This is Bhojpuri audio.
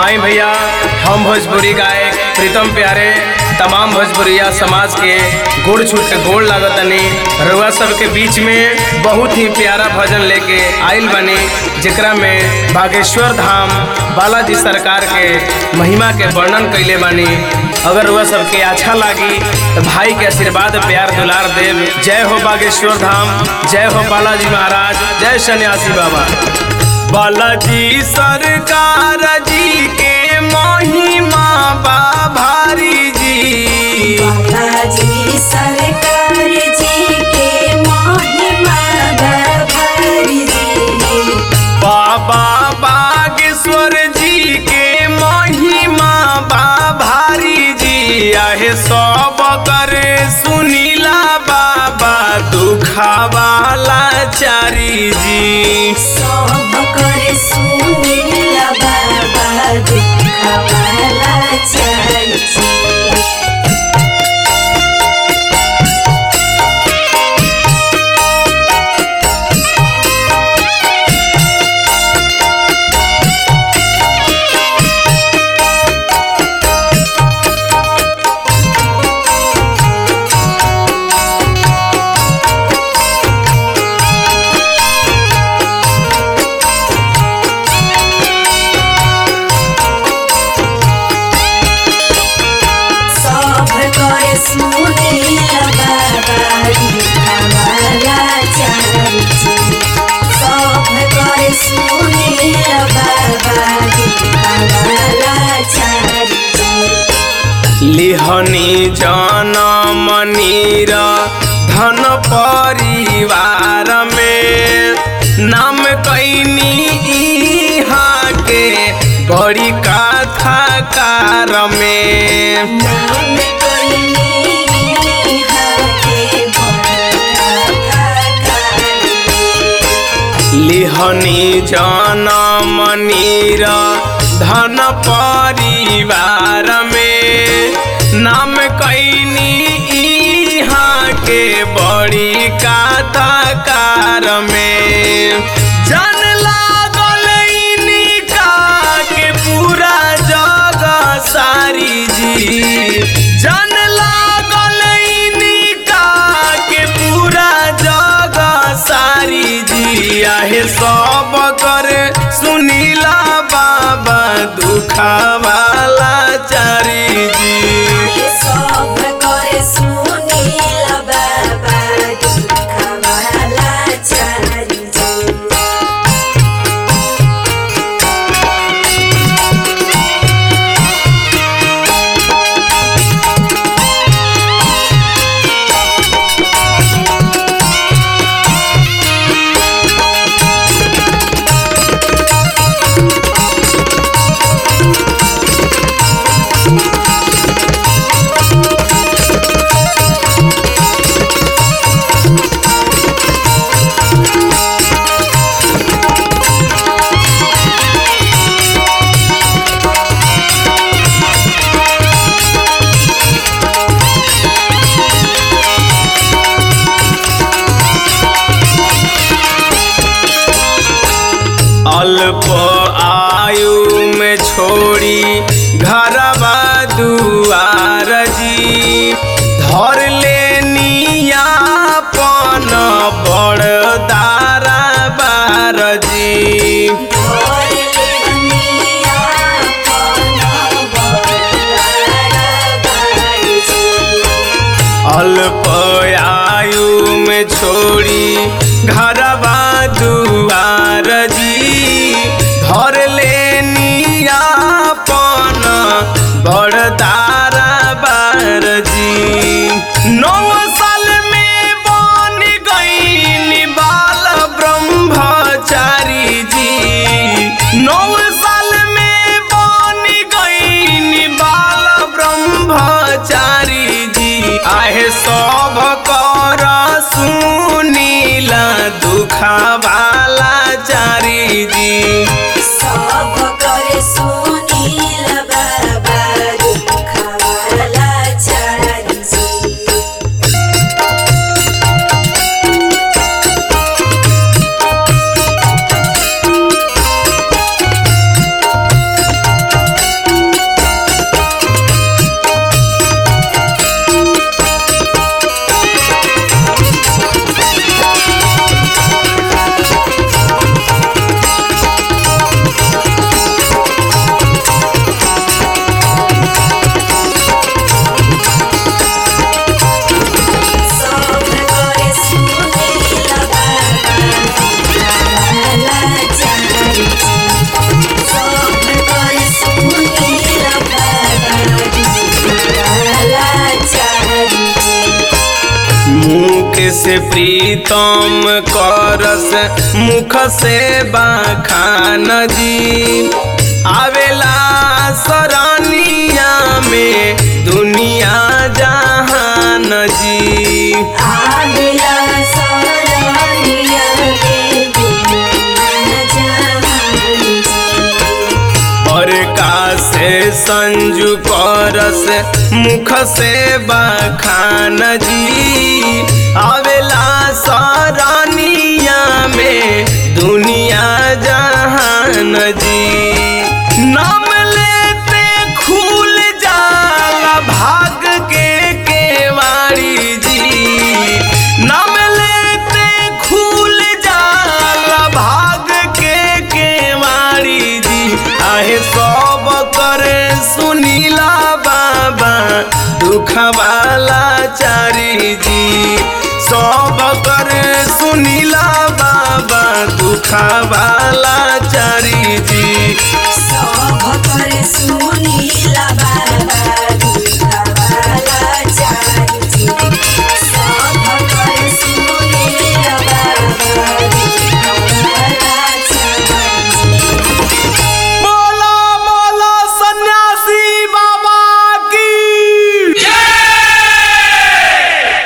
आई भैया हम भोजपुरी गायक प्रीतम प्यारे तमाम भोजपुरिया समाज के गुड़ छूट के गोड़ लागतनी रउआ सबके बीच में बहुत ही प्यारा भजन लेके आइल बनी जेकरा में बागेश्वर धाम बालाजी सरकार के महिमा के वर्णन कैले बानी अगर वह सबके अच्छा लागी तो भाई के आशीर्वाद प्यार दुलार देव जय हो बागेश्वर धाम जय हो बालाजी महाराज जय सन्यासी बाबा बालाजी सरकार जी के महिमा बा भारी जी बालाजी सरकार जी के महिमा भरी जी बाबा बागेश्वर जी के महिमा बा भारी जी आहे सब करे सुनीला बाबा दुखावाला चारी जी सब करे सुनीला बाबा दुखवाला चारी जी सब करे सुनीला बाबा दुखवाला चारी जी सब करे सुनीला बाबा दुखवाला चारी जी लिहनी जनम नीर धन परिवार में नाम कैनी इहाँ के बड़ी कथा कार में नाम कोइनी हाथे बड़ा लिहनी जनम नीर धन परिवार में नाम कैनी इहाँ के बड़ी कथा कार में जन लागल इनिका के पूरा जग सारी जी जन लागल इनिका के पूरा जग सारी जी आहे सब कर सुनीला बाबा दुखावाला चारी जी सब करे सुनीला बाबा दुखवाला चारी जी अल्प आयु में छोड़ी घरवा दुआर जी धर लेनी अपन बड़ दारा बार जी और लेनिया अपन बड़ा भाई जी अल्प आयु में छोड़ी घरवा दुआर जी धर लेनी अपन बड़ तारा बार जी नौ साल में बन गई बाल ब्रह्मचारी जी नौ साल में बन गई बाल ब्रह्मचारी जी आहे सब कर सुनीला दुख से प्रीतम करस मुख से बखान जी आवेला सरनिया में दुनिया जहान जी आवेला सरनिया के दुनिया जहान और का से संजू करस मुख से बखान जी आवेला सरानिया में दुनिया जहान जी नाम लेते खुल जाला भाग के केवाड़ी जी नाम लेते खुल जाला भाग के केवाड़ी जी आहे सब करे सुनीला बाबा दुखवाला चारी जी सब करे सुनीला बाबा दुखवाला चारी जी